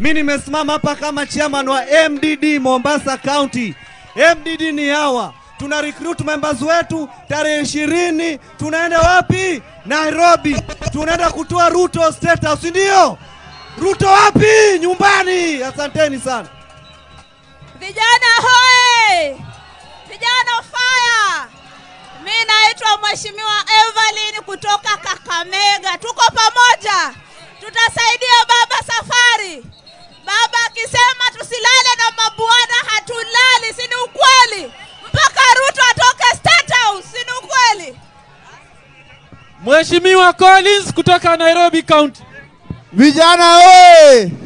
Mi nimesimama hapa kama chairman wa MDD Mombasa County. MDD ni hawa, tuna recruit members wetu tarehe ishirini. Tunaenda wapi? Nairobi. Tunaenda kutoa Ruto State House, ndio? Ruto wapi? Nyumbani. Asanteni sana. Vijana hoe! Vijana fire! Mi naitwa Mheshimiwa Evelyn kutoka Kakamega. Tuko pamoja, tutasaidia baba safari. Baba akisema tusilale na mabwana, hatulali, si ni ukweli? Mpaka Ruto atoke State House, si ni ukweli? Mheshimiwa Collins kutoka Nairobi County. Vijana oye!